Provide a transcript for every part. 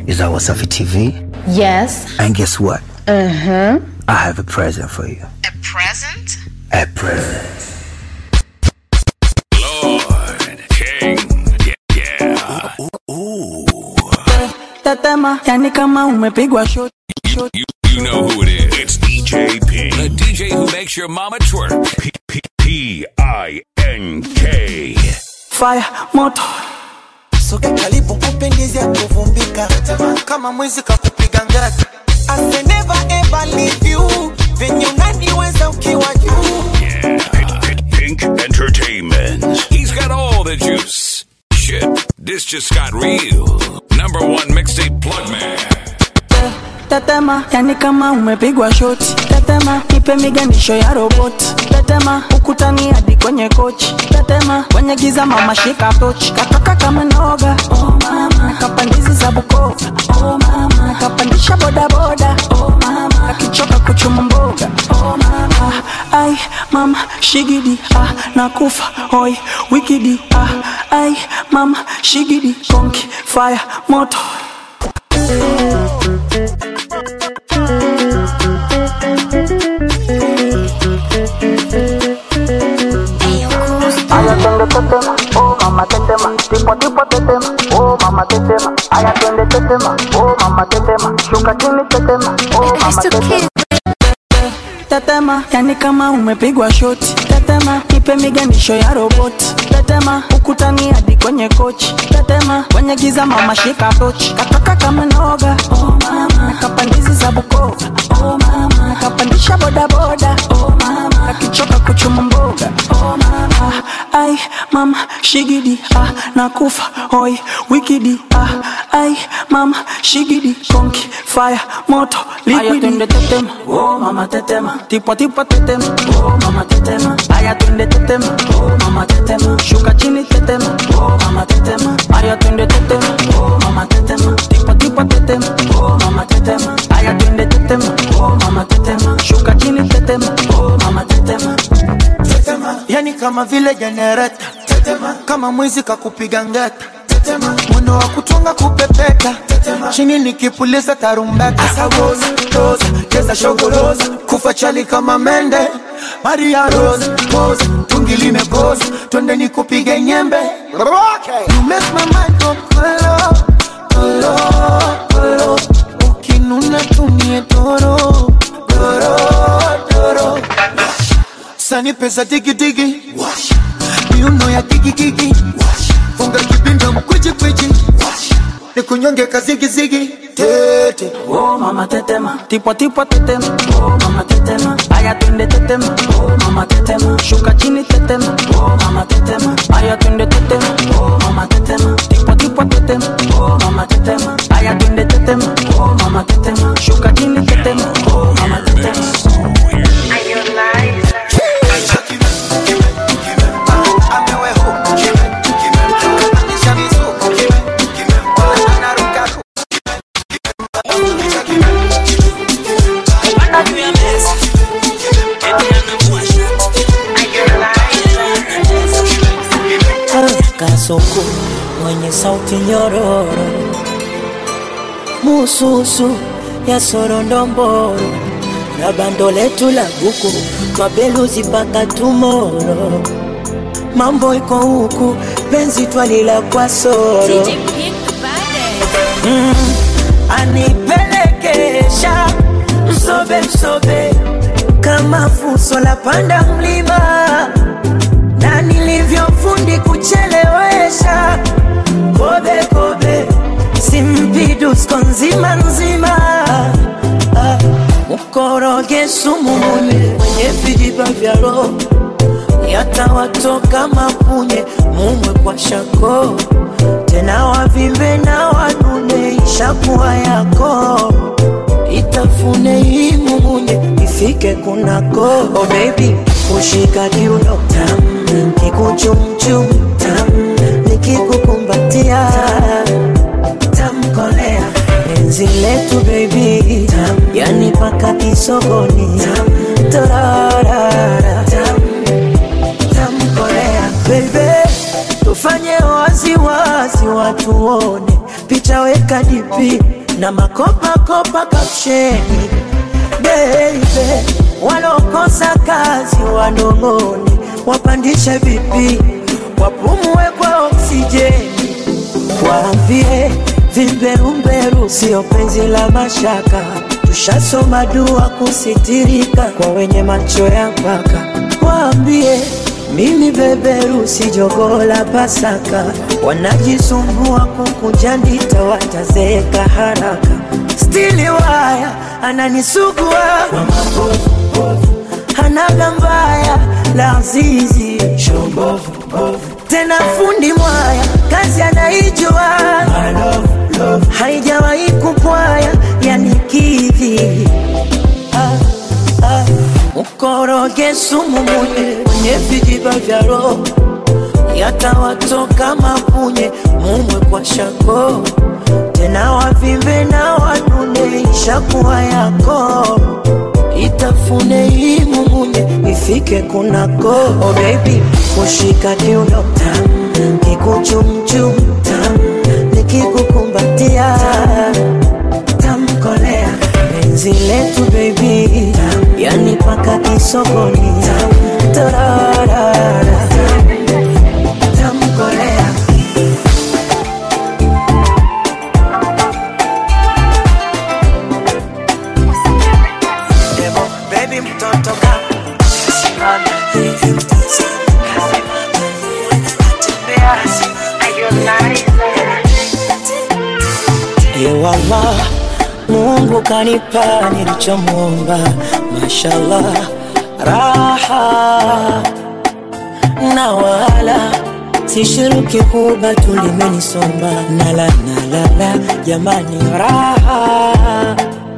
is our Wasafi TV. Yes. And guess what? Uh huh. I have a present for you. A present? A present. Lord, King, yeah, yeah. tetema yani kama umepigwa shot You, you, you know who it is. It's DJ P. The DJ who makes your mama twerk. P P P I N K. fire moto soka karibu kupendezi ya kuvumbika kama mwizi kakupiga ngati I say never ever leave you venye unaniweza ukiwa juu Yeah, Pink, Pink, Pink Entertainment. He's got all the juice. Shit, this just got real. Number one mixtape plug man. tetema yani kama umepigwa shoti tetema ipe miganisho ya roboti tetema ukutani hadi kwenye kochi tetema kwenye giza mama shika tochi katoka kama noga oh mama kapandizi za bukova oh mama kapandisha bodaboda oh mama kakichoka kuchuma mboga oh mama ai mama shigidi ah nakufa hoi wikidi ah ai mama shigidi konki fire moto Aya twende tetema, oh mama tetema, tipo tipo tetema, oh mama tetema. Aya twende tetema, oh mama tetema, shuka chini tetema, oh mama tetema. Tetema, yani kama umepigwa shoti. Tetema, ipe miganisho ya roboti. Tetema, ukutani hadi kwenye kochi. Tetema, kwenye giza mama shika tochi. Katoka kama noga, oh mama, kapandizi za Bukova, oh mama, kapandisha bodaboda, oh mama, kakichoka kuchuma mboga, oh mama, ai mama shigidi, ah nakufa, hoi wikidi, ah ai mama shigidi, konki fire moto liquidi. Aya twende tetema, oh mama tetema, tipo tipo tetema, oh mama tetema. Aya twende tetema, oh mama tetema, shuka chini tetema, oh mama tetema. Aya twende tetema, oh mama tetema, tipo tipo tetema, oh mama tetema. Aya twende tetema, oh mama tetema, shuka chini tetema, oh mama tetema. tetema yani kama vile jenereta tetema kama mwizi kakupiga ngeta tetema mwendo wa kutunga kupepeta tetema chini nikipuliza tarumbeta asawoza roza cheza shogoroza kufa chali kama mende maria rosa poza tungi limekoza twende nikupige nyembe okay. you make my mind go kolo kolo kolo ukinuna tumie toro doro doro sani pesa digidigi miuno ya digigigi funga kipinda mkwijikwiji nikunyonge kazigizigi tete Oh mama tetema, tipo tipo tetema, oh mama tetema. Aya twende tetema, oh mama tetema. Shuka chini tetema, oh mama tetema. Aya twende tetema, oh mama tetema. Tipo tipo tetema, oh mama tetema. Aya twende tetema, oh mama tetema. Shuka chini tetema, oh mama tetema. Kasoko mwenye sauti nyororo, mususu ya sorondomboro na bando letu la buku twabeluzi mpaka tumoro. Mambo iko huku, penzi twalila kwa soro mm, anipelekesha msobe msobe kama fuso la panda mlima na nilivyofundi kuchelewesha kobe kobe simpidusko nzima nzima Ah, mkoroge sumu munye mwenye vijiba vya roho yatawatoka mapunye mumwe kwa shako tena wavimbe na wanune ishakuwa yako itafune hii mumunye ifike kunako oh baby kushika kiuno tam kikuchumchum tam nikikukumbatia tamkolea penzi letu baby tam yani paka kisogoni tam torarara tam tamkolea baby tufanye wazi wazi wa watuone, picha weka dipi na makopa kopa kapsheni. Baby, walokosa kazi wanong'one, wapandishe vipi, wapumue kwa oksijeni, waambie vimberumberu sio penzi la mashaka, tushasoma dua kusitirika kwa wenye macho ya mpaka, waambie mimi beberu si jogoo la Pasaka, wanajisumbua kukunja ndita, watazeeka haraka. Stili waya ananisugua kwa mabovu, hanaga mbaya la azizi tena fundi mwaya kazi anaijua haijawahi kupwaya yanikidhi ah, ah. Mkoroge sumu munye kwenye vijiba vya roho, yatawatoka mapunye mumwe kwa shako, tena wavimbe na wanune, ishakuwa yako itafune hii mumunye ifike kunako. Oh baby, kushika kiuno tam, kikuchumchum tam, nikikukumbatia tamkolea penzi letu baby tam, yani paka kisogoni tam, tararara tamkolea Demo, baby mtoto kama Ewala, Mungu kanipa nilichomwomba, mashallah, raha na wala sishiruki huba tulimenisomba, nala nalala, jamani, raha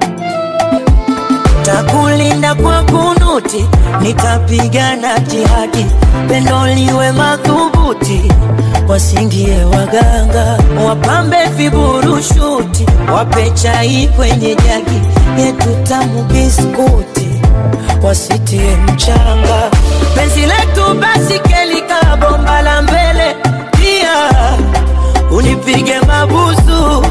takulinda kwa kunuti, nitapigana jihadi, pendo liwe madhubuti, wasingie waganga, wapambe viburushuti, wape chai kwenye jagi yetu tamu biskuti, wasitie mchanga, penzi letu basi kelika bomba la mbele, pia unipige mabusu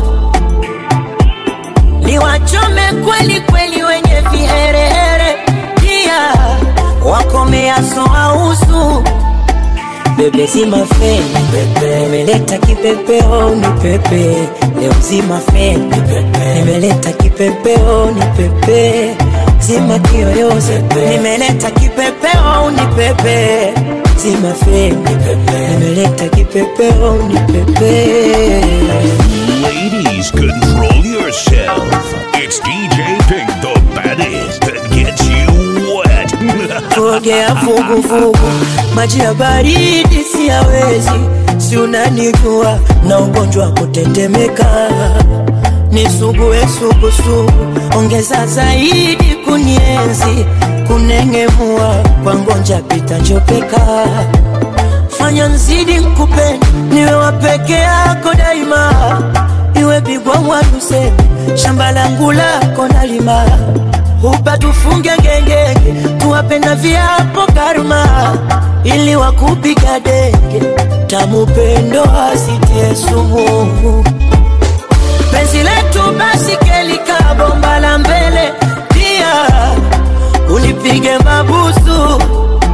niwachome kweli kweli wenye viherehere, pia wakomeaso ausu bebe zima feni pepe, nimeleta kipepeo ni pepe leo zima feni pepe, nimeleta kipepeo ni pepe zima kiyoyozi nimeleta kipepeo ni pepe zima feni pepe, nimeleta kipepeo ni pepe Ladies, control yourself. It's DJ Pink, the baddest that gets you wet. kuogea vuguvugu, maji ya baridi siyawezi, si unanijua na ugonjwa wa kutetemeka, nisugue sugusugu, ongeza zaidi kunienzi, kunengemua kwa ngonja pita njopeka, fanya nzidi nkupende, niwe wa peke yako daima, iwe bigwa mwaduseme, shamba langu lako nalima Upa tufunge ngengenge, tuwapenda viapo karma, ili wakupiga denge, tamupendo asitie sumu. Penzi letu basi kelika bomba la mbele, pia unipige mabusu,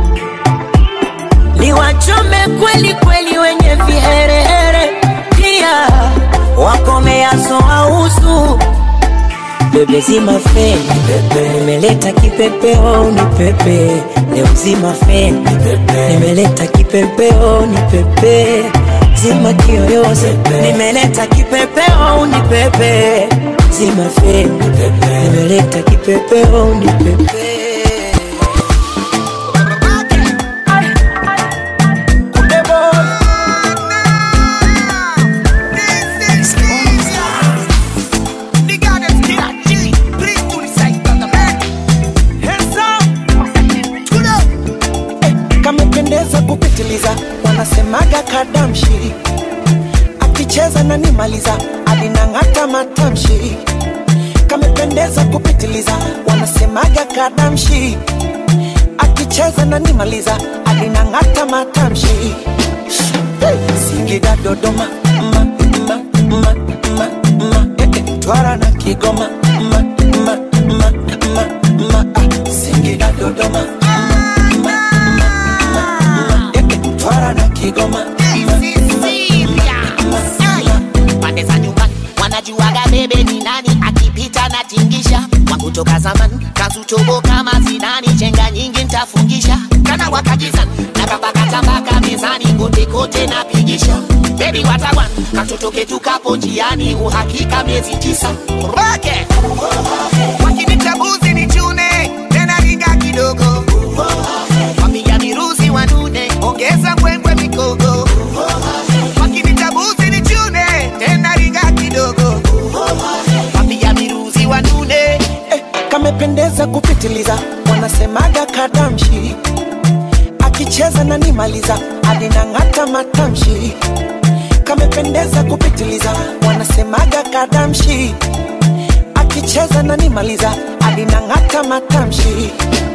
niwachome kweli kweli wenye viherehere, pia wakomeaso ausu bebe zima feni pepe, nimeleta kipepeo ni pepe leo zima feni pepe, nimeleta kipepeo ni pepe zima kiyoyozi nimeleta kipepeo ni pepe zima feni pepe, nimeleta kipepeo ni pepe kamependeza kupitiliza, wanasemaga kadamshi, akicheza na nimaliza, alinang'ata matamshi. Kamependeza kupitiliza, wanasemaga kadamshi, akicheza na nimaliza, alinang'ata matamshi. Singida Dodoma, ma, Kigoma ma, ma, ma, ma, ma, ah, Singida Dodoma ma, ma, ma, ma, ma, eh, eh, Mtwara na Kigoma pande za nyumbani wanajuaga bebe ni nani akipita na tingisha wangu toka zamani kazutobo kama zinani chenga nyingi ntafungisha kana wakajizani na kapakatambaka mezani kote kote napigisha bebi watawan katoto ketu kapo njiani uhakika miezi tisa roke wakinitabuzi ni chune tena ringa kidogo wapiga miruzi wanune ongeza mbwembwe mikogo wakinitabuzi ni chune tena ringa kidogo wapiga miruzi wanune eh, kamependeza kupitiliza wanasemaga kadamshi akicheza na nimaliza adinang'ata matamshi kamependeza kupitiliza wanasemaga kadamshi akicheza na nimaliza adinang'ata matamshi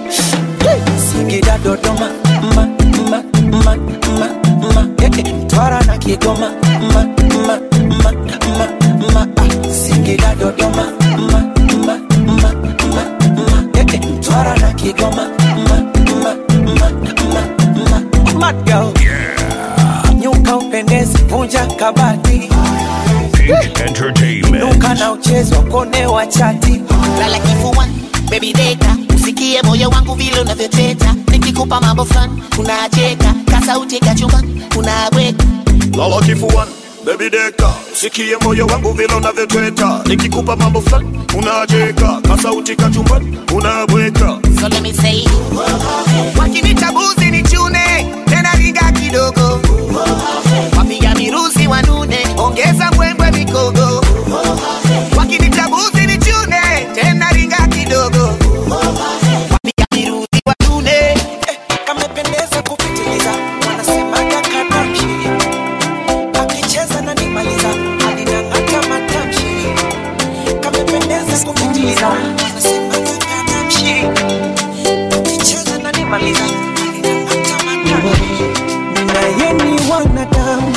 Singida Dodoma ma, ma, ma, ma, ma, eh, eh, Mtwara na Kigoma ma, ma, ma, ma, ma, ah, Singida Dodoma ma, ma, ma, ma, ma, eh, eh, Mtwara na Kigoma ma, ma, ma, ma, ma, Mad girl. Nyuka upendezi, vunja kabati, Pink Entertainment. nuka na uchezo kone wa chati lala kifuani baby deka usikie moyo wangu vile unavyoteta nikikupa mambo fulani unacheka kasauti kachumbani unabweka lala kifuani bebi deka sikie moyo wangu vile unavyotweta nikikupa mambo fulani unacheka kasauti kachumbani unabweka so let me say wakinitabuzi ni chune tena riga kidogo wapiga miruzi wanune ongeza mbwembwe mikogo wakinitabuzi ni chune tena ringa kidogo wapiga miruzi wanune eh, kamependeza kupitiliza wanasemaga kadamshi akicheza na nimaliza alinang'ata matamshi kamependeza kupitiliza wanasemaga kadamshi akicheza na nimaliza alinang'ata matamshi naye ni wanadamu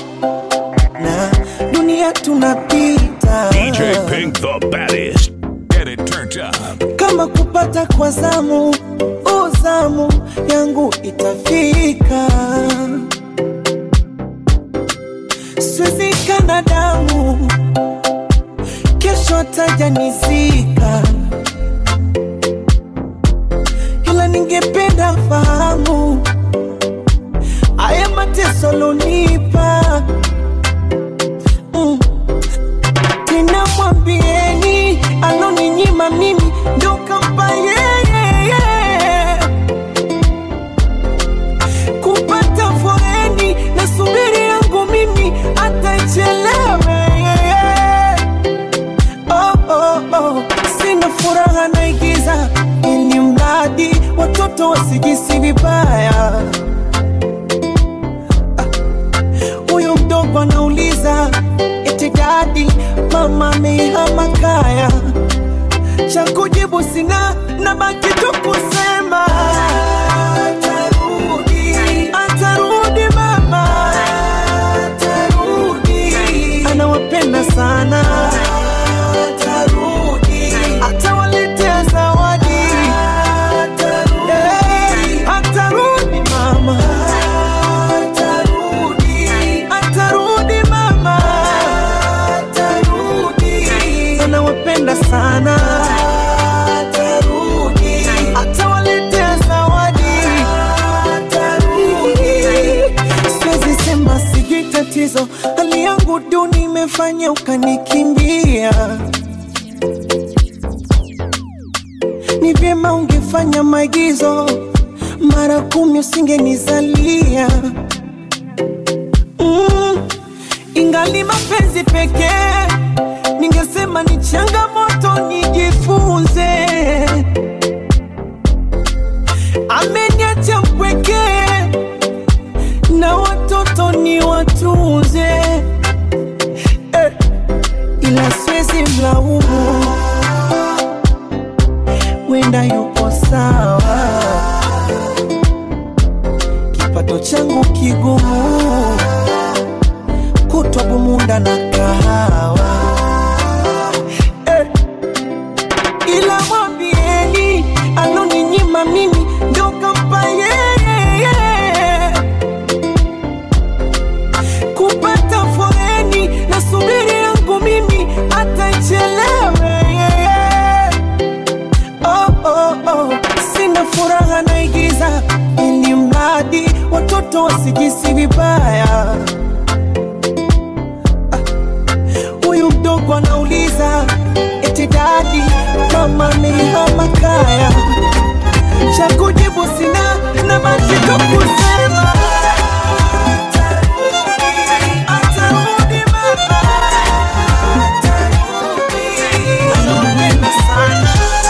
na dunia tunapita DJ Pink the baddest. Get it turned up. kama kupata kwa zamu uzamu yangu itafika swizika damu kesho tajanizika ila ningependa fahamu aya mateso lonipa mm. tena mwambieni aloninyima mimi ndo kampa yeye kupata foreni na subiri yangu mimi atachelewe oh, oh, oh. sina furaha naigiza ili mradi watoto wasijisi vibaya huyu mdogo anauliza eti dadi mama ameihama kaya cha kujibu sina na baki tu kusema atarudi atarudi mama atarudi anawapenda sana atarudi atawaletea zawadi atarudi atarudi mama atarudi atarudi mama atarudi anawapenda sana atarudi atawaletea zawadi atarudi siwezi sema sijui tatizo hali yangu duni imefanya ukanikimbia ni vyema ungefanya maigizo mara kumi usingenizalia mm, ingali mapenzi pekee ningesema ni changamoto nijifunze ameniacha mpwekee na watoto ni watunze eh, ila siwezi mlaumu wenda yupo sawa kipato changu kigumu kutwa bumunda na kahawa eh, ndugu wanauliza eti dadi mama amehama kaya cha kujibu sina na basi tu kusema atarudi mama Anapenda sana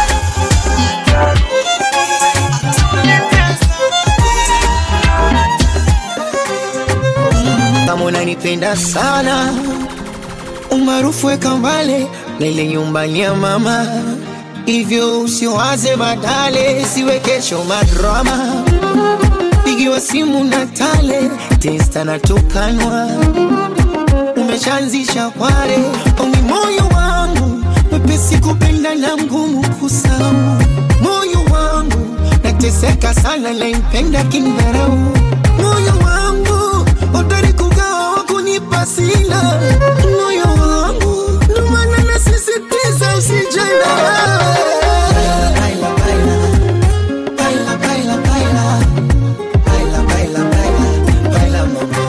kama unanipenda sana umaarufu weka mbale na ile nyumbani ya mama hivyo usiwaze badale siwe kesho madrama pigiwa simu na tale testa na tukanwa umeshaanzisha kware omi moyo wangu mwepesi kupenda na mgumu kusau moyo wangu nateseka sana naimpenda kindharau moyo wangu hodari kugawa wakunipa sina moyo wangu ndomana nasisitiza usijana Baila, baila, baila, baila, baila. Baila, baila, baila, baila, mama.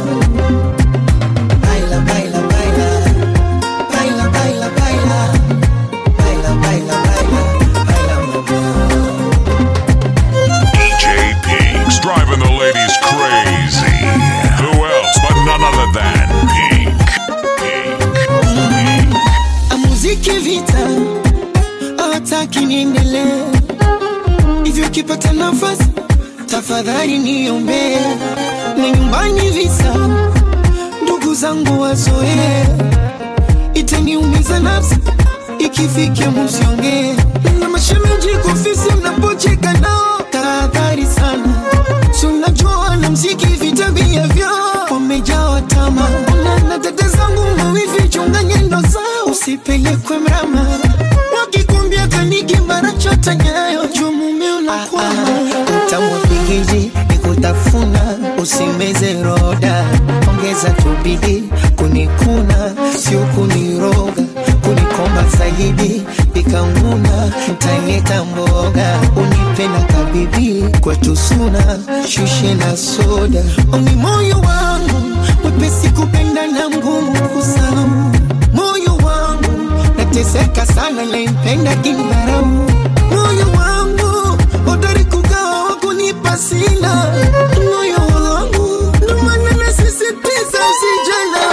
Baila, baila, baila. Baila, baila, baila. Baila, baila, baila, baila, mama. DJ Pink's driving the ladies crazy. Who else but none other than Pink? Pink. Pink. muziki vita hawataki niendelee hivyo kipata nafasi tafadhali niombee na nyumbani visa ndugu zangu wazoee itaniumiza nafsi ikifikia musiongee na mashemeji kufisi mnapocheka nao tahadhari sana si unajua na mziki vitabia vyao wamejawa tama na na dada zangu mawivi chunga nyendo zao usipelekwe mrama wakikumbia kaniki mara chota nyayo juu mume unakwama utamwapigiji nikutafuna usimeze roda ongeza tubidi kunikuna sio kuniroga kunikomba zaidi pikanguna mtanieta mboga unipenda kabibi kwetu suna shushe na soda omi moyo wangu mwepesi kupenda na mgumu kusau moyo wangu nateseka sana naimpenda kindharau moyo wangu hodari kugawa wakunipa sina moyo wangu ndomana nasisitiza usijana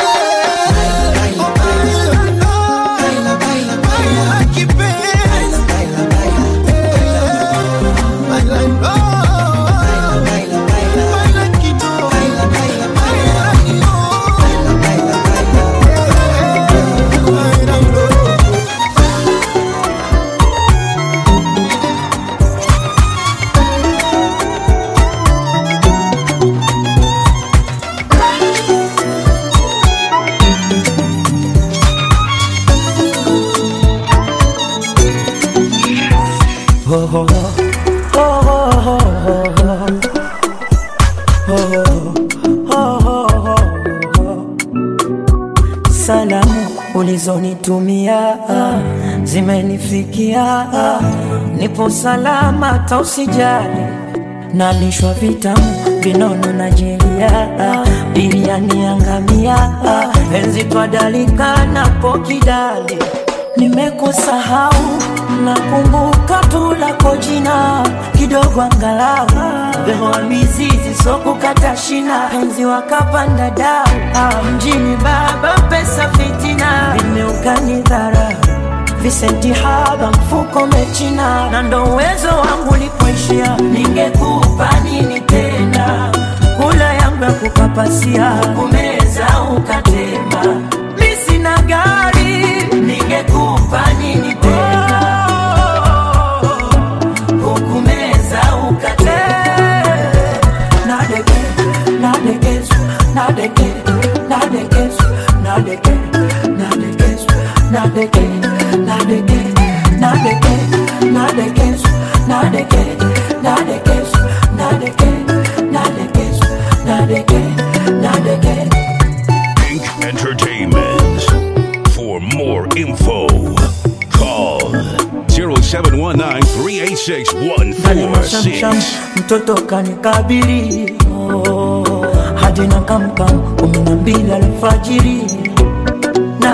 Salamu ulizonitumia zimenifikia, nipo salama, tausijali nalishwa vitamu vinono na jelia, biriani yangamia, penzi twadalika napo kidali nimekusahau nakumbuka tu lako jina kidogo angalau behoa mizizi sokukata shina penzi wakapanda dau ah, mjini baba pesa fitina vimeukani dhara visenti haba mfuko mechina na ndo uwezo wangu lipoishia ningekupa nini tena kula yangu ya kukapasia kumeza ukatema mi sina gari ningekupa nini tena kukumeza ukatema nadeke nadekesu nadeke nadekesu nadeke nadekesu nadeke nadeke nadeke nadekesu nadeke nadekesu nadeke nadekesu nadeke nadeke Pink Entertainment. For more info, call 0719 386 Ndani mashamsham 146. mtoto kanikabili oh, hadi na kamkam kumi na mbili alfajiri na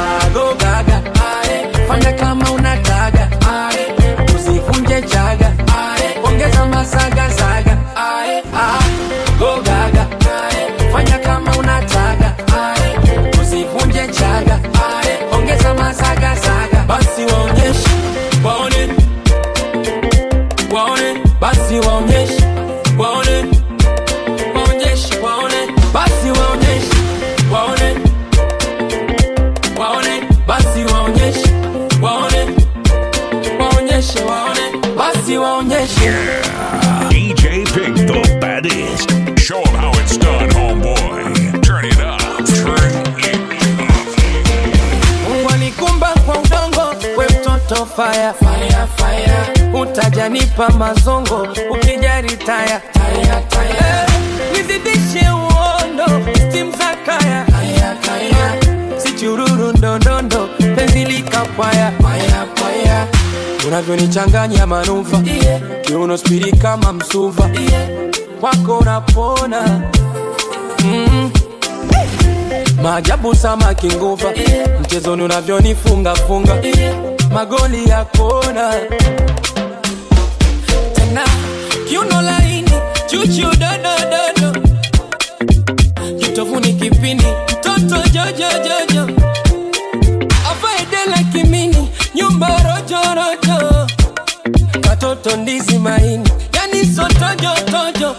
saga ae, ongeza masaga saga basi waonyeshe waone waone basi waonyeshe waone waonyeshe waone basi waonyeshe waone waone basi waonyeshe waone waonyeshe waone basi waonyeshe DJ Pink, the baddest. Show 'em how it's done, homeboy. Turn it up. Turn it Mungu alikumba kwa udongo, we mtoto fire, fire, fire. Utajanipa mazongo ukijari taya, taya, taya. Eh, nizidishe uondo stim za kaya, kaya, kaya. Sichururu ndondondo penzi likapwaya, paya, paya. Unavyonichanganya manuva yeah. Kiuno spiri kama msuva yeah. Kwako unapona mm. Maajabu samaki nguva yeah. Mchezoni unavyonifunga funga yeah. Magoli ya kona tena kiuno laini chuchu dodododo kitovuni kipini mtoto jojojojo afaedela kimini nyumba rojorojo katoto ndizi maini yani sotojotojo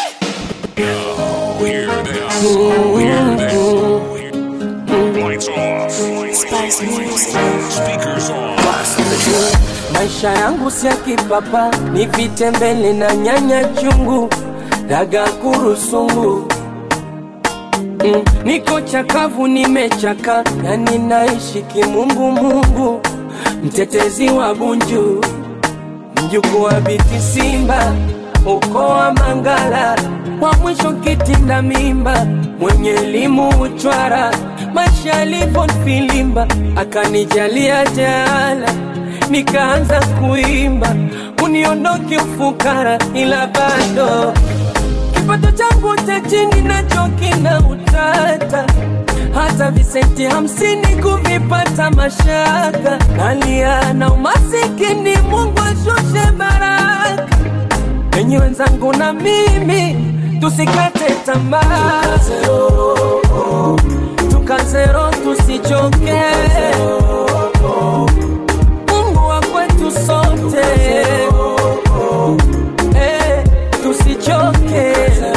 Hear this. Hear this. Lights off. Speakers on. maisha yangu si ya kipapa ni vitembele na nyanya chungu daga kurusungu mm, niko chakavu nimechaka yani naishi kimungumungu mtetezi wa bunju mjuku wa biti simba uko wa mangala wa mwisho kitinda mimba mwenye elimu uchwara maisha yalivyonifilimba akanijalia jaala nikaanza kuimba uniondoke ufukara ila bado kipato changu cha chini nacho kina utata hata visenti hamsini kuvipata mashaka nalia na umasikini mungu ashushe baraka enyi wenzangu na mimi tusikate tamaa tukazero tusichoke mungu wa kwetu sote Eh, tusichoke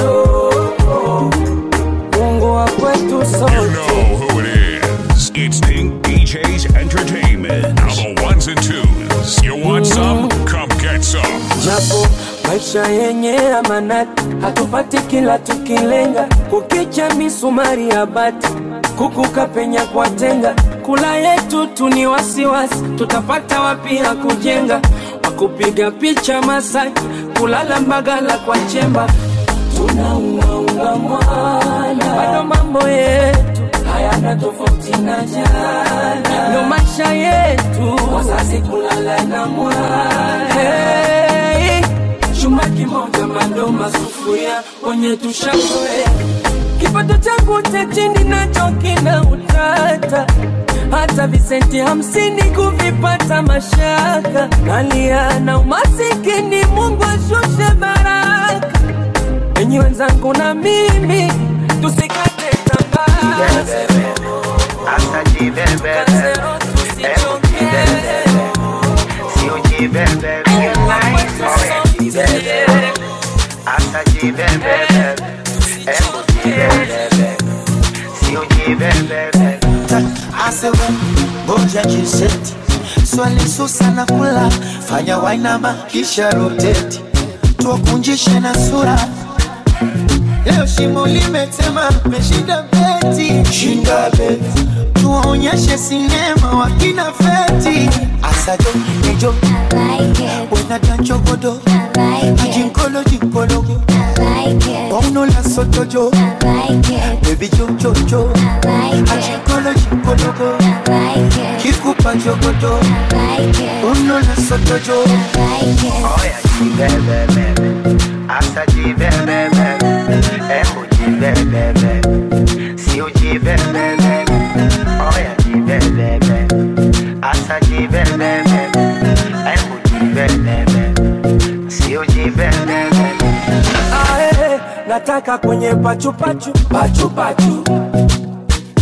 mungu wa kwetu You sote know who it is. It's Pink DJ's Entertainment. Now the ones and twos. You want some? Come get some. japo maisha yenye amanati hatupati kila tukilenga kukicha misumari ya bati kukuka penya kwa tenga kula yetu tu ni wasiwasi tutapata wapi ya kujenga wakupiga picha masaki kulala mbagala kwa chemba tunaungaunga mwana bado mambo yetu hayana tofauti na jana ndo maisha yetu wazazi kulala na mwana hey, chuma kimoja bado masufuria wenye tushazoea kipato changu cha chini nacho kina utata hata visenti hamsini kuvipata mashaka nalia na umasikini mungu ashushe baraka enyi wenzangu na mimi tusikate tamaa Tukazero tusichoke. asewe ngoja jiseti swali susa na kula fanya wainama kisha roteti tuwakunjishe na sura leo shimo limetema meshinda beti shinda beti tuwaonyeshe sinema wakina feti asado nejo wenadanchogodo ajinkolo jinkologo omnola sotojo bebi jojojo ajinkolo jinkologo kikupa jogodo omnola sotojo Ae, nataka kwenye pachupachu pachupachu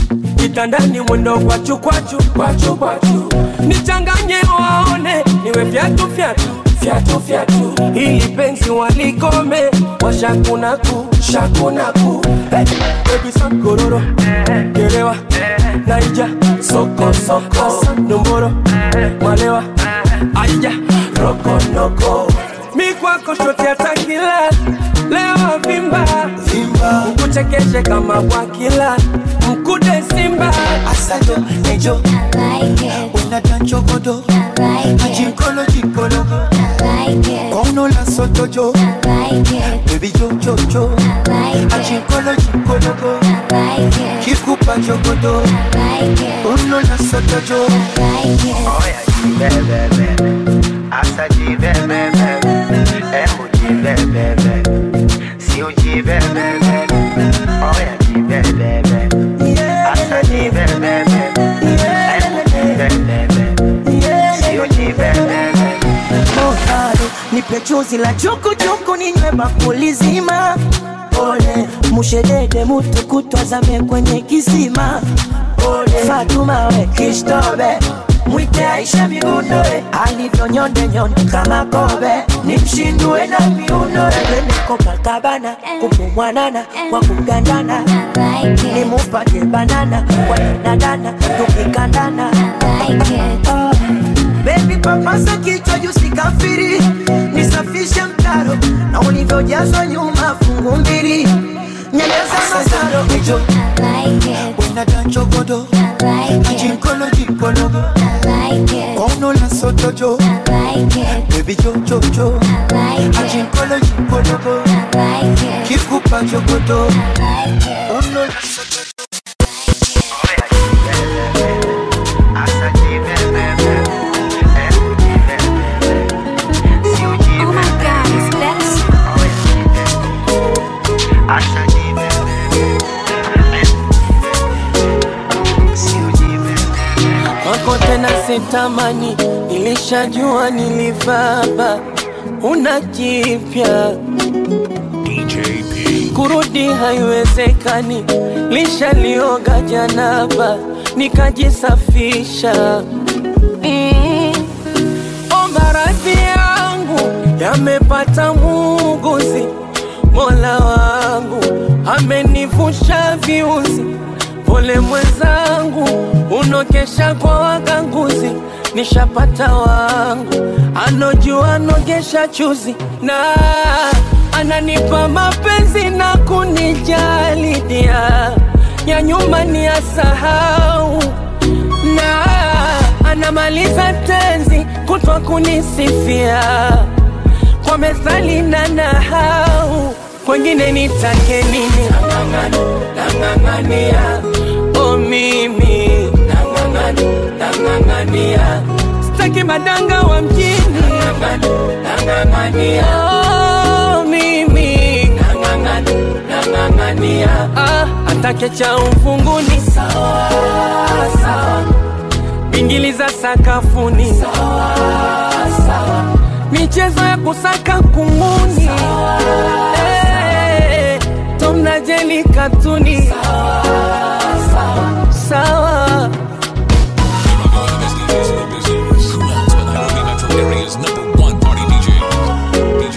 kitandani mwendo kwachu kwachu kwachu kwachu nichanganye waone niwe fyatu fyatu fyatu fyatu ili penzi walikome washakunaku shakunaku hey, baby sankororo gerewa naija soko soko nomboro malewa aija rokonoko mi kwako shote atakila leo vimba vimba ukuchekeshe kama bwakila mkude simba Asado, nejo, unadanchogodo, ajinkolo jinkologo, kono la sotojo, baby jo jo jo, ajinkolo jinkologo, kikupa jogodo, kono la sotojo. Oya jibebebe, asa jibebebe, emu jibebebe, si ujibebebe, oya jibebebe, asa jibebebe, emu jibebebe, si ujibebebe. Ohado, nipe chuzi la chukuchuku ninywe bakuli zima ole mushedede mutu kutwazame kwenye kisima ole fatuma we kishtobe mwite aisha migundoe alivyo nyonde nyonde kama kobe nimshindue na miundo twende Copacabana kupumwanana kwa kugandana nimupate banana kwa danadana tukikandana Ah. Baby papasa kichwa juu sikafiri, nisafishe mtaro na ulivyojazwa nyuma fungu mbili, nyeleza masaro Nejo, unadanchogodo, ajinkolo jinkologo, kono la sotojo, baby jo jo jo, ajinkolo jinkologo, kikupa jogodo, kono la sotojo. Asa jibebebe, emu jibebebe, si ujibebebe, asa jibebebe, si ujibebebe. wako tena sitamani, nilishajua nilivaba, una jipya DJ P. kurudi haiwezekani, lishalioga janaba nikajisafisha. Mm. Omba radhi yangu yamepata muuguzi, mola wangu amenivusha viuzi. Pole mwenzangu, unokesha kwa waganguzi, nishapata wangu anojua nogesha chuzi na ananipa mapenzi na kunijali dia ya nyuma ni asahau na anamaliza tenzi kutwa kunisifia kwa methali na nahau kwengine nitake nini nang'ang'ania o mimi nang'ang'ania staki madanga wa mjini oh, mimi ah, atake cha ufunguni sawa, sawa. bingili za sakafuni sawa, sawa. michezo ya kusaka kunguni Eh, Tom na Jerry katuni sawa, sawa. sawa. Who else but Nairobi Metro Area's number one party DJ? DJ.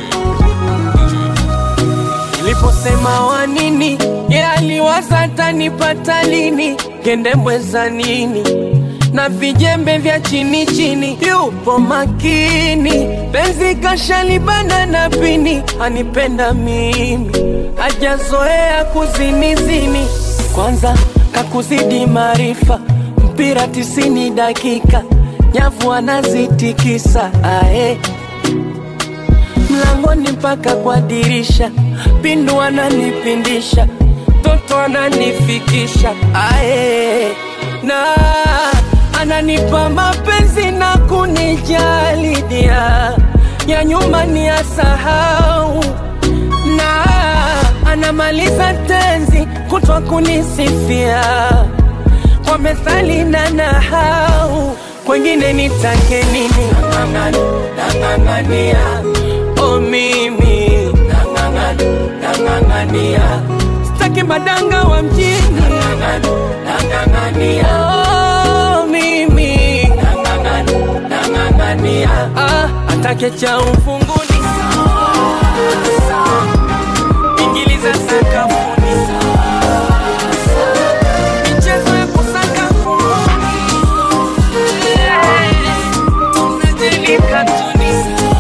DJ. Niliposema wa nini, ye aliwaza tanipata lini, kende mweza nini na vijembe vya chini chini, yupo makini, penzi kashalibana na pini, anipenda mimi, hajazoea kuzinizini, kwanza kakuzidi maarifa, mpira tisini dakika, nyavu anazitikisa ae mlangoni mpaka kwa dirisha, pindu ananipindisha, toto ananifikisha ae, na ananipa mapenzi na kunijali dia ya nyuma ni asahau, na anamaliza tenzi kutwa kunisifia kwa methali na nahau, kwengine nitake nini? Nang'ang'ania o mimi nang'ang'ania, staki madanga wa mjini oh, mimi ah, atake cha ufunguni ingiliza sakafuni michezo ya kusaka kunguni tunajilika tuni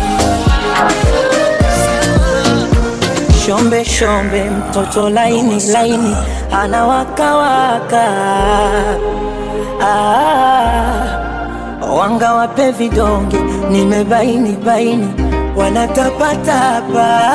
Shombe shombe, mtoto laini laini, anawakawaka. Ah, wanga wape vidonge, nimebaini baini, wanatapatapa.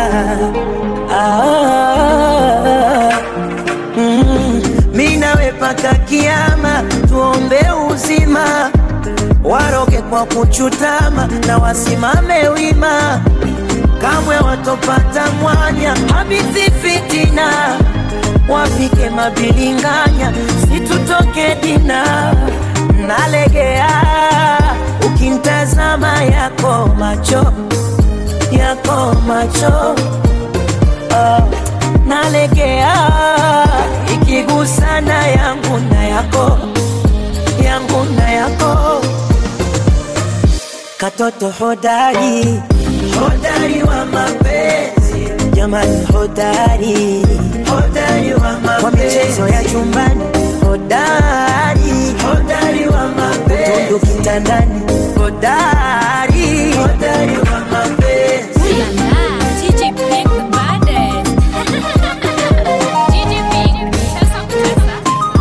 Ah, mm, mi nawe paka kiama, tuombe uzima, waroge kwa kuchutama na wasimame wima kamwe watopata mwanya habithi fitina wapike mabilinganya situtoke dina nalegea ukimtazama yako macho yako macho ah, nalegea ikigusana yangu na yako yangu na yako katoto hodari hodari wa mapenzi jamani hodari hodari wa mapenzi kwa michezo ya chumbani hodari hodari wa mapenzi utundu kitandani hodari hodari wa mapenzi DJ Pink the baddest. DJ Pink, sasa kutesa.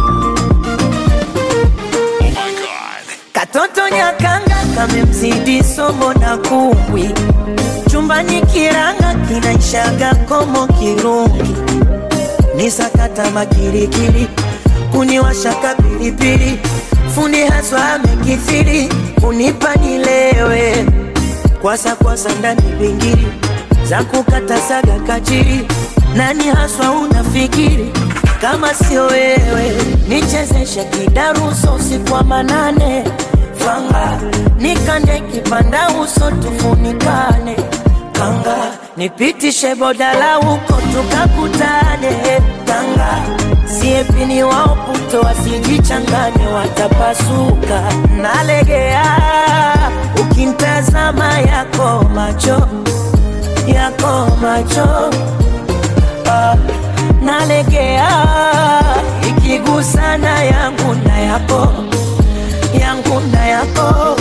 Katoto nyakanga kamemzidi somo na kumbwi, chumbani kiranga kinaishaga komo kirungi, ni sakata makirikiri, kuniwashaka pilipili, fundi haswa amekithiri, kunipa nilewe, kwasa kwasa ndani bingiri, za kukata saga kachiri, nani haswa unafikiri kama sio wewe, nichezeshe kidaruso usiku wa manane, fanga nikande kipanda uso tufunikane, kanga nipitishe bodala huko tukakutane, kanga siepini wao puto wasijichanganye, watapasuka. Nalegea ukimtazama yako macho yako macho ah, nalegea ikigusana yangu na yako yangu na yako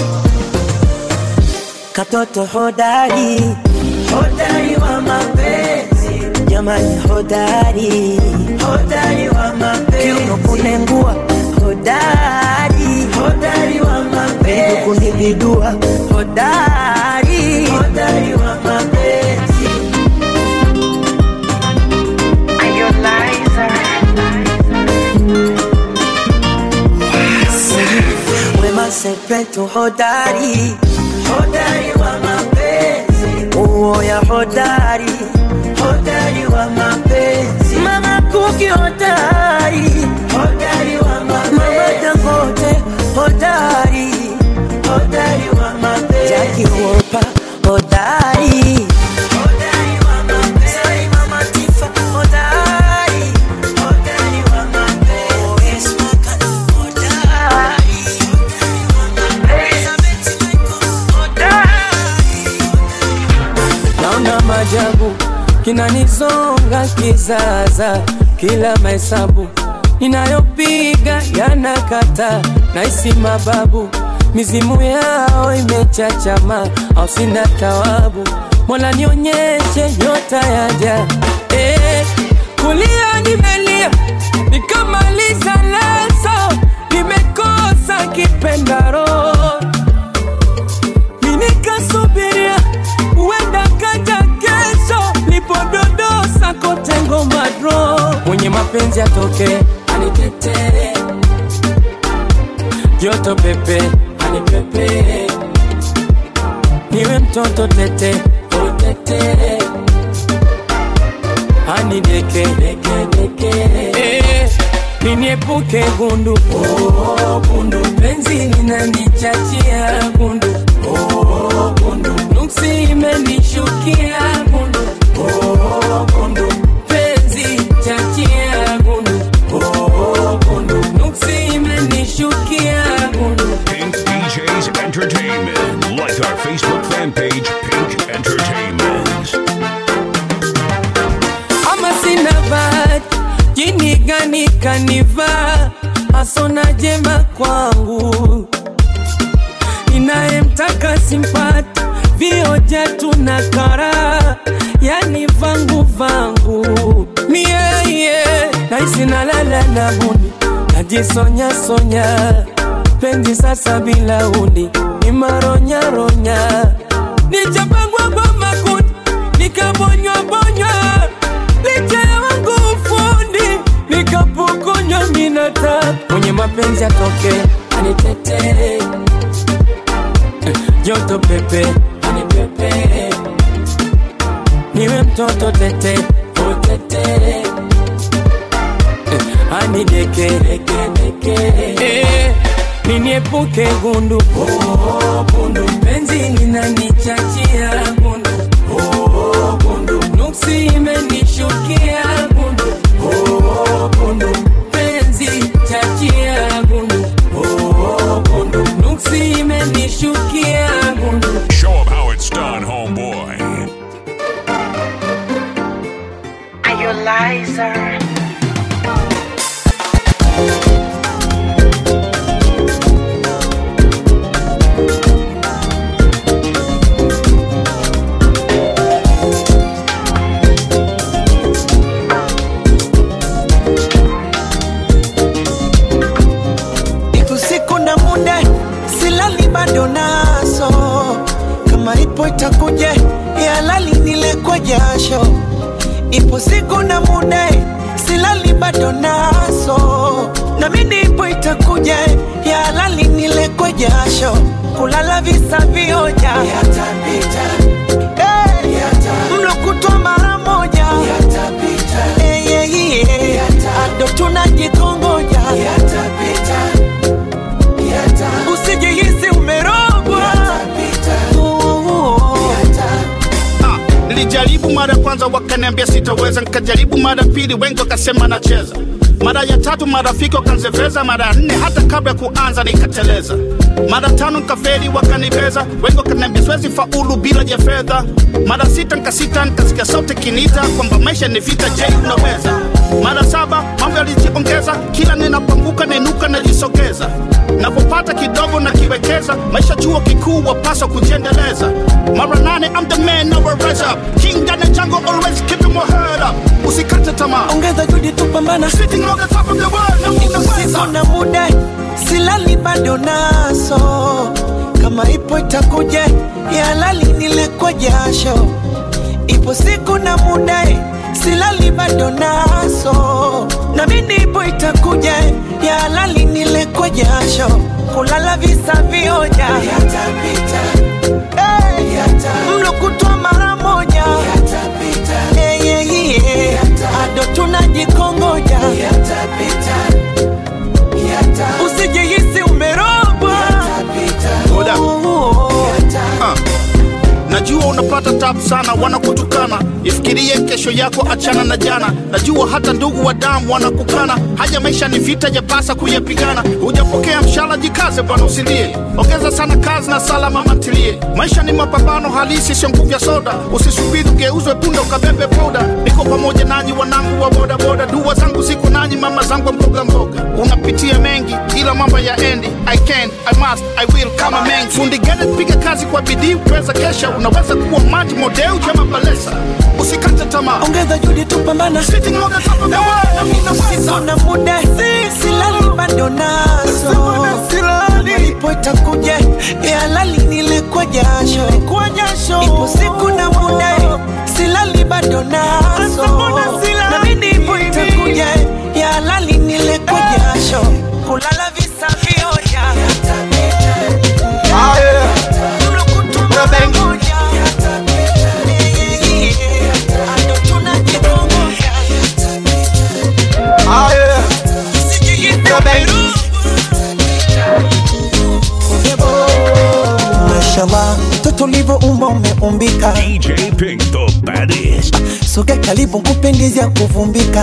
katoto hodari hodari wa mapenzi jamani hodari hodari wa mapenzi kiuno kunengua hodari hodari wa mapenzi kunibidua hodari hodari wa mapenzi Wema Sepetu hodari hodari wa mapenzi uoya hodari hodari wa mapenzi mama Kuki hodari hodari wa mapenzi mama Dangote hodari hodari wa mapenzi Jackie Wolper hodari hodari wa mapenzi Sai mama Tifa hodari hodari wa mapenzi Oes Makala hodari naona majabu kinanizonga kizaza, kila mahesabu ninayopiga yanakata, naisi mababu mizimu yao imechachama, au sina tawabu. Mola nionyeshe nyota yaja, eh, kulia nimelia nikamaliza leso, nimekosa kipendaro minikasubiria uenda kaja kesho lipododosa kote ngoma dro mwenye mapenzi atoke anitetee joto pepe anipepee niwe mtoto tete utete anideke Eh, niniepuke gundu oh, gundu penzi linanichachia gundu oh, gundu nuksi imenishukia gundu oh, gundu penzi chachia Entertainment. Like our Facebook fan page, Pink Entertainment. ama sina bahati, jini gani kanivaa, asona jema kwangu, inayemtaka simpati, vioja tuna kara, yani vangu vangu ni yeye, naisi nalala na huni, najisonya sonya, penzi sasa bila huni, ni maronya ronya, nichapangwa kwa makuti, nikabonywa bonywa licha ya wangu ufundi nikapokonywa minata mwenye mapenzi atoke anitetee joto pepe anipepe niwe mtoto tete utete anideke Eh, niniepuke gundu oh, gundu penzi linanichachia gundu oh, gundu nuksi imenishukia gundu oh, gundu penzi chachia gundu oh, gundu nuksi imenishukia gundu Show 'em how it's done, homeboy. Are you liar? Ipo siku na muda silali bado naso, kama ipo itakuja ya lali nile kwa jasho. Ipo siku na muda silali bado naso, na mimi ipo itakuja ya lali nile kwa jasho. Kulala visa vioja yatapita, hey, mlo kutwa mara moja yatapita, hey, yeah, yeah. ado tunajikongoja yatapita usijihisi umerogwa nilijaribu mara ya kwanza wakaniambia sitaweza nikajaribu mara ya pili wengi wakasema nacheza mara ya tatu marafiki wakanzeveza mara ya nne hata kabla ya kuanza nikateleza mara tano nikaferi wakanibeza wengi wakaniambia siwezi faulu bila ya fedha mara sita nikasita nikasikia sauti kinita kwamba maisha ni vita je unaweza mara saba mambo yalijiongeza kila ninapoanguka nainuka najisogeza napopata kidogo na kiwekeza maisha chuo kikuu wapaswa kujiendeleza mara nane I'm the man now I rise up king down the jungle always keeping my head up usikate tamaa ongeza juhudi tupambana sitting on the top of the world na unaweza usiku na muda silali bado naso kama ipo itakuja ya lali nile kwa jasho ipo siku na muda silali bado naso na mimi ipo itakuja ya lali nile kwa jasho kulala visa vioja yatapita hey, mlo kutwa mara moja yatapita hey, yeah, yeah. ado tunajikongoja yatapita usijihisi umerogwa Hold up. Ah. najua unapata tabu sana wanakutukana ifikirie kesho yako achana na jana najua hata ndugu wa damu wanakukana haya maisha ni vita yapasa kuyapigana hujapokea mshala jikaze bwana usilie ongeza sana kazi na sala mama ntilie maisha ni mapambano halisi sio nguvu ya soda usisubiri ugeuzwe punda ukabebe poda niko pamoja nanyi wanangu wa bodaboda dua zangu ziko nanyi mama zangu wa mboga mboga unapitia mengi ila mambo ya endi i can i must i will kama mengi fundi gede piga kazi kwa bidii uweza kesha unaweza kuwa maji modeu jama balesa usikate tamaa ongeza juhudi tupambana Sitting on the top of the world, na unaweza. Usiku na muda silali bado naso ipo itakuja ya lali nile kwa jasho ipo siku na muda silali bado naso na mimi ipo itakuja ya lali nile kwa jasho kulala visa vioja Mlo kutwa mara moja. Yeah, yeah, yeah. Ado tunajikongoja. Mashallah, mtoto ulivyoumba umeumbika, DJ Pink, the baddest. soge karibu nkupe ya kuvumbika.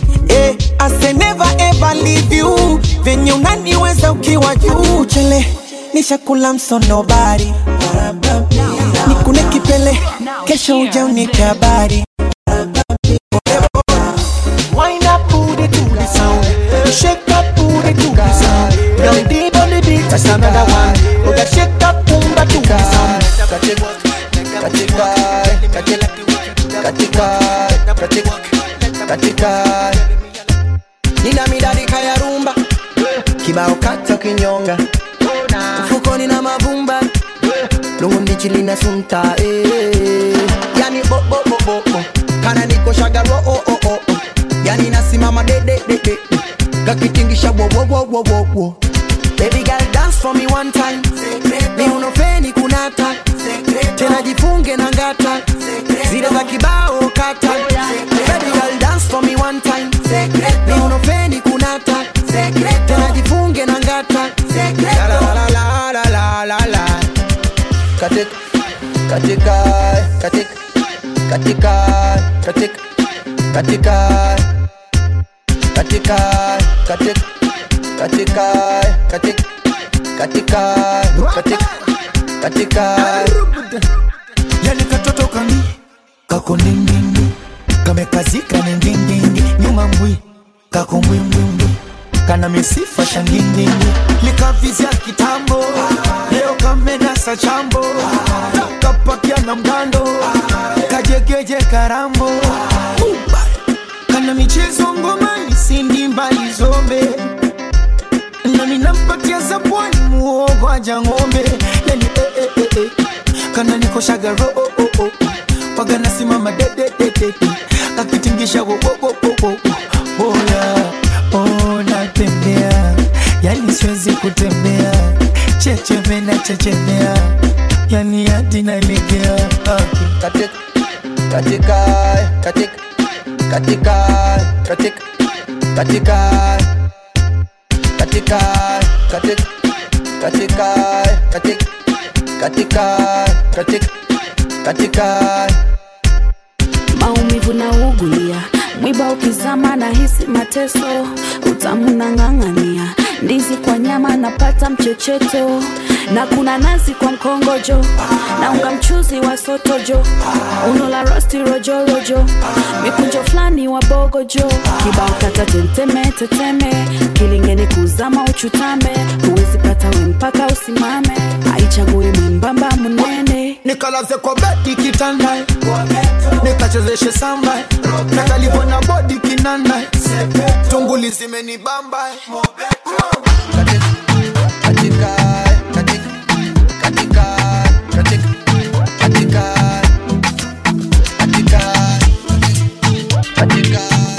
Eh, I say never ever leave you, venye unaniweza ukiwa juu chele nishakula msonobari nikune kipele kesho uja unipe habari Wind up booty to the sound Shake up booty to the sound Down deep on the beat That's another one Oh that shake up boomba to the sound Katika Katika Katika Katika Katika Katika Nina midadi kaya rumba Kibao kata kinyonga Mfukoni na mavumba Lungu ndichi lina sunta eh. Yani bo bo bo bo bo Kana niko shagaro oh oh oh oh Yani nasimama de de de de Kakitingisha wo wo wo wo wo wo Baby girl dance for me one time Ni unofeni kunata Tena jifunge na ngata Zile za kibao kata Baby girl dance for me one time Ni unofeni kunata Tena jifunge na ngata La la la la la la la la Katika Katika Katika Katika Katika Katika Katika Katika Katika Katika Katika Katika Katika Yani katoto kami kako nindindi kamekazika nindindindi nyuma mbwi kako mbwimbwimbwi kana misifa shangindindi likavizya kitambo leo kamenasa chambo kapakia na mgando kajegeje karambo kana michezo ngomani sindi mbali zombe nami nampatia zabwani muogo aja ng'ombe yani eh, eh, eh, eh. kana nikoshaga ro oh, oh, oh. waga nasimama dedededede kakitingisha wo, wo, wo, wo, wo. boya oh, natembea yani siwezi kutembea checheme na chechemea yani hadi nalegea katika katika katika katika katika katika katika katika katika katika katika katika katika maumivu na ugulia mwiba ukizama na hisi mateso utamu na ng'ang'ania ndizi kwa nyama napata mchecheto na kuna nazi kwa mkongojo na unga mchuzi wa sotojo uno la rosti rojorojo mikunjo fulani wa bogojo kibao kata tenteme teteme kilingeni kuzama uchutame huwezi pata we mpaka usimame aichagui mwembamba munene nikalaze kwa bedi kitanda nikachezeshe samba nakalivona bodi kinanda tunguli zimenibamba katika katika katika katika katika katika katika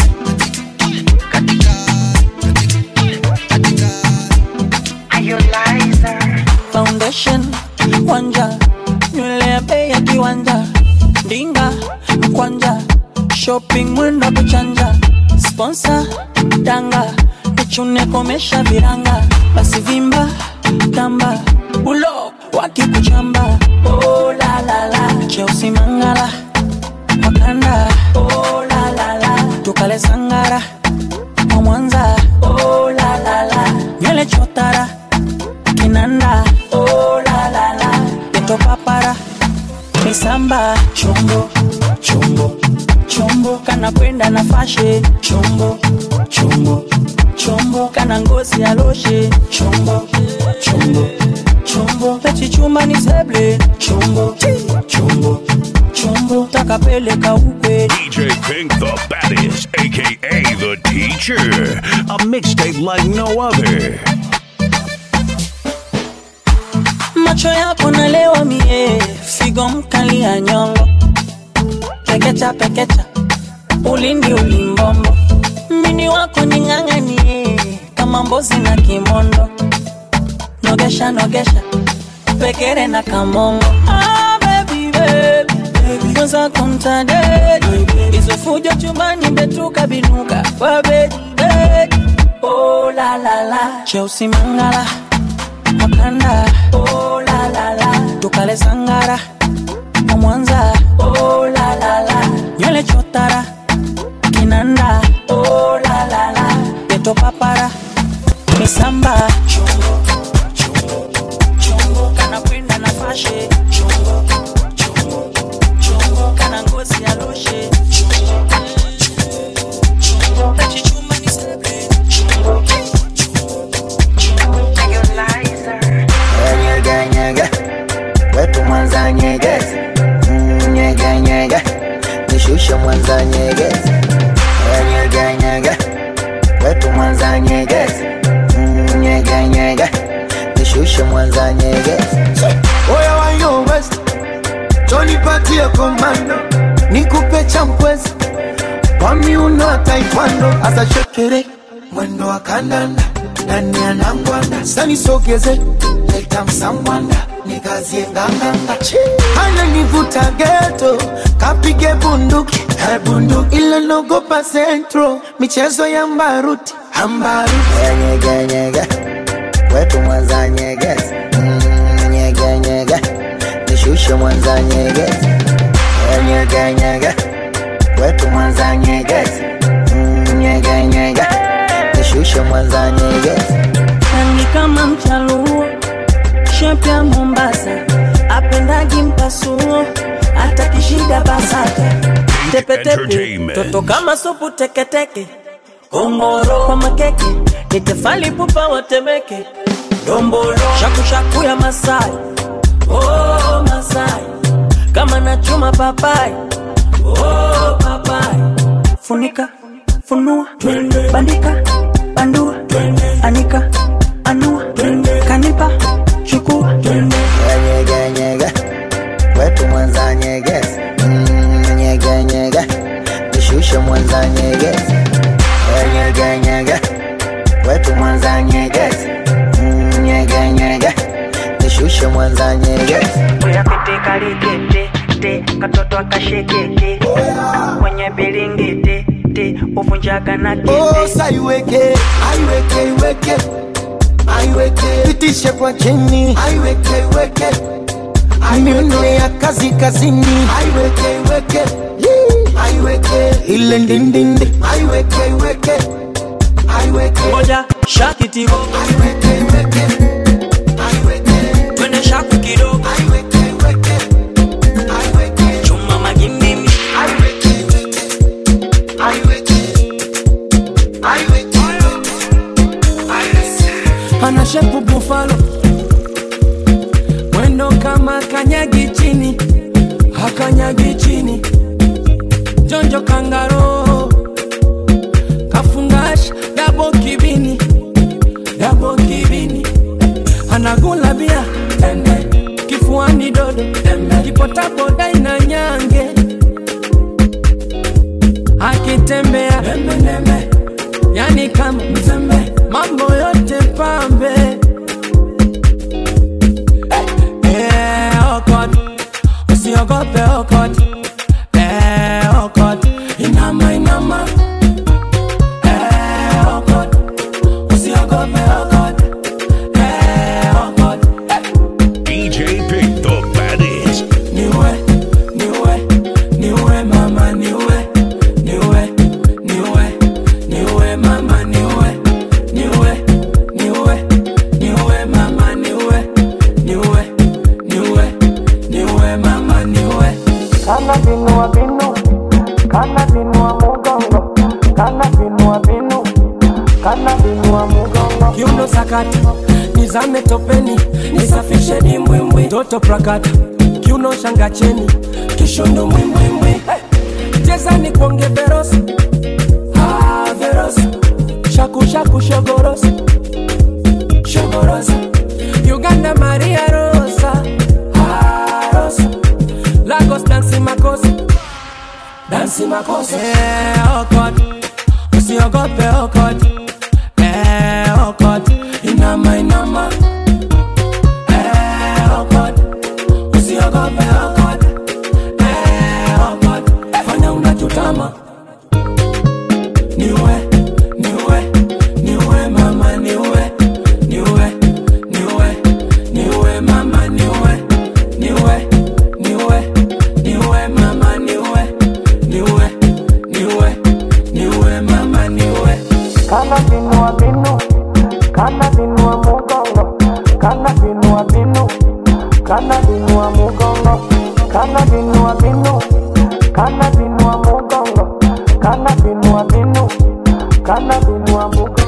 foundation wanja nywele ya bei ya kiwanja ndinga mkwanja shopping mwendo kuchanja sponsor danga nichune komesha viranga basi vimba tamba bulo wakikuchamba oh, la, la, la. cheusi mangala wakanda oh, la, la, la. tukale sangara wa mwanza oh, la, la, la. nywele chotara kinanda oh, la, la, la. peto papara misamba chombo chombo chombo kana kwenda na fashe chombo chombo chombo kana ngozi ya loshe chombo chombo chombo pechichuma ni seble chombo chombo chombo takapeleka ukwe DJ Pink the baddest, aka the teacher. A mixtape like no other. macho yako nalewa mie figo mkali ya nyongo pekecha pekecha ulindi ulimbombo mini wako ning'ang'anie kama mbozi na kimondo nogesha nogesha pekere na kamongo ah, baby, baby. mwenzako mtadedi hizo fujo chumbani betuka binuka kwa bedi bedi oh, la, la, la. cheusi mangala wakanda oh, la, la, la. tukale sangara wa mwanza oh, la, la, la. nywele chotara kinanda oh, la, la, la. peto papara misamba chombo, chombo, nyegezi Mm, nyege nyege nishushe mwanza nyegezi Eh, nyege nyege wetu mwanza nyegezi Mm, nyege nyege nishushe mwanza nyegezi Oya wa yo west Johnny patie komando Nikupe champwezi Kwa miuno ya taekwondo Asa shekere Mwendo wa kandanda Nani anangwanda Sani sogeze Leta msambwanda Nikazie nganganga Hana nivuta geto Kapige bunduki He bunduki Ila nogopa centro Michezo ya mbaruti Ambaruti Eh, nyege nyege wetu mwanza nyegezi Mm, nyege nyege nishushe mwanza nyegezi Eh, nyege nyege wetu mwanza nyegezi Mm, nyege nyege nishushe mwanza nyegezi Rangi kama mchaluo, shepu ya Mombasa, apendagi mpasuo, hata kishida basata, tepetepe, Entertainment. toto kama supu teketeke, kongoro kwa makeke, ni tefali pupa watemeke, dombolo, shakushaku ya Masai, oh Masai, kama nachuma papai, oh papai, funika, funua, bandika, bandua, anika, anua, kanipa, chukua, Eh, nyege nyege wetu mwanza nyegezi Mm, nyege nyege nishushe mwanza nyegezi Eh, nyege nyege wetu mwanza nyegezi Mm, nyege nyege nishushe mwanza nyegezi Uyapite kalikete te katoto akashekeke kwenye bilingiti te uvunjaga na Oh, sa iweke, aiweke, iweke, aiweke, pitishe kwa chini, aiweke, iweke, miuno ya kazi kazini, aiweke, iweke, Yee. aiweke, ile ndindindi, aiweke, iweke, aiweke, moja shakitigo aiweke, iweke, aiweke, twende shaku kidogo aiweke, iweke, aiweke, chuma magimbi aiweke, iweke, aiweke, aiweke, aiweke. ana shepu bufalo mwendo kama kanyagi chini hakanyagi chini jonjo kangaro kafungash dabo kibini dabo kibini anagula bia ende kifuani dodo kipotaboda ina nyange akitembea nembe yani kama mzembe mambo yote pambe Eh, okot usiogope okot Eh, okot inama inama Eh, okot usiogope okot Eh, okot DJ Pink the baddest. niwe niwe niwe mama niwe niwe niwe niwe mama niwe niwe niwe niwe mama niwe niwe niwe niwe mama niwe Kana binua binu, kana binua mugongo, kana binua binu, kana binua mugongo. kiuno sakata nizame topeni nisafishe dimbwimbwi toto prakata kiuno shangacheni kishondo mwimbwimbwi hey. chezani kuonge verosi ah, verosi shakushaku shogorosi shogorosi uganda maria rosa ah, rosa lagos dansi makosa dansi makosa eh, okot usiogope okot eh, okot inama inama eh, okot usiogope okot eh, okot fanya unachotama niwe niwe niwe mama niwe niwe niwe niwe mama niwe niwe niwe niwe mama niwe niwe niwe niwe mama niwe Kana binua binu, kana binua mugongo, kana binua binu, kana binua mugongo, kana binua binu, kana binua mugongo, kana binua binu, kana binua mugongo.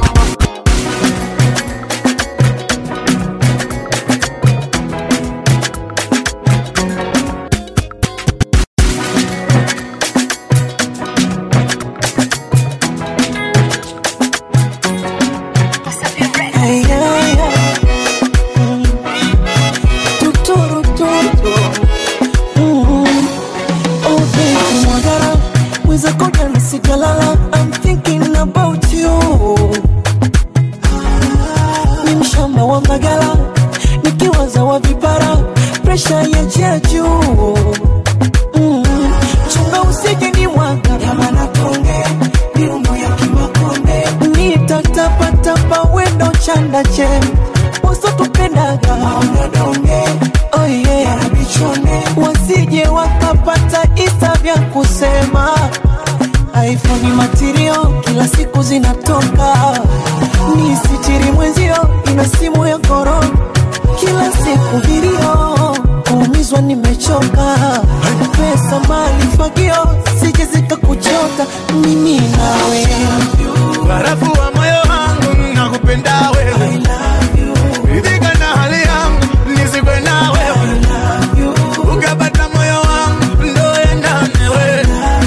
kama wa magala nikiwaza wa vipara presha ya jia juu mm. chunga usije ni mwanga yamana konge miundo ya kimakonde nitatapatapa wendo chanda che usotupendaga maonodonge oh yeah. wasije wakapata isa vya kusema iphone material kila siku zinatoka ni sitiri mwenzio ina simu ya koro kila siku vilio kuumizwa nimechoka pesa mali fagio sije zikakuchota mimi nawe barafu wa moyo wangu nakupenda wewe ridhika na hali yangu nisikwe na wewe ukapata moyo wangu ndo endane wewe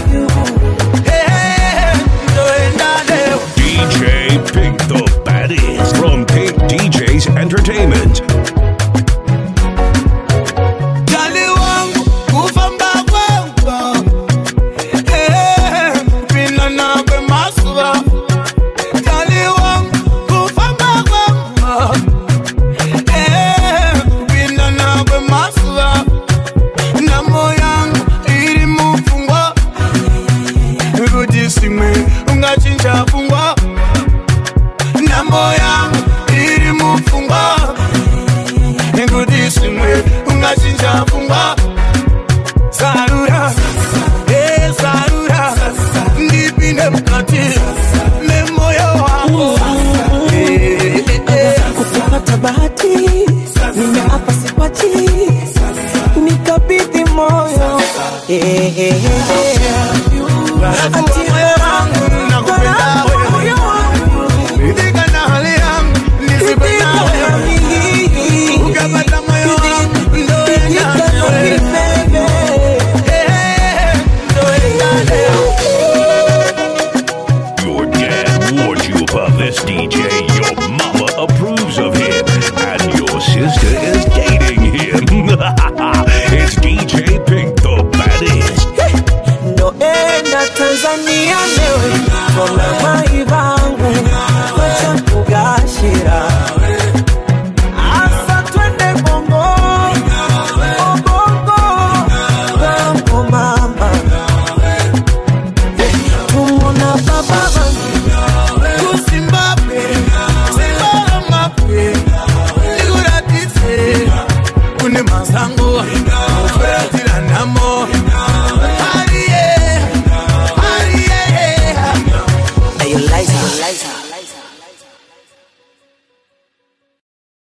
Eh, ndo endane wewe DJ Pink the baddest from Pink DJs Entertainment. Jali wangu kufamba kwako Eh, pina nakwe masuba Jali wangu kufamba kwako Eh, pina nakwe masuba Na moyangu iri mufungwa kuti simwe ungachinja fungwa Nambo yangu iri mufungwa kuti simwe ungachinja fungwa Sarura, eh sarura, ndipinde mkati memoyo wangu Eh, eh, eh. kupata bahati nimeapa sipati nikabidhi moyo Eh, eh, eh, eh. Barafu wa moyo wangu nakupenda wewe Ridhika na hali yangu nisikwe na wewe Ukapata moyo wangu ndo endane wewe Eh, ndo endane Your dad warned you about this DJ. Your mama approves of him. And your sister is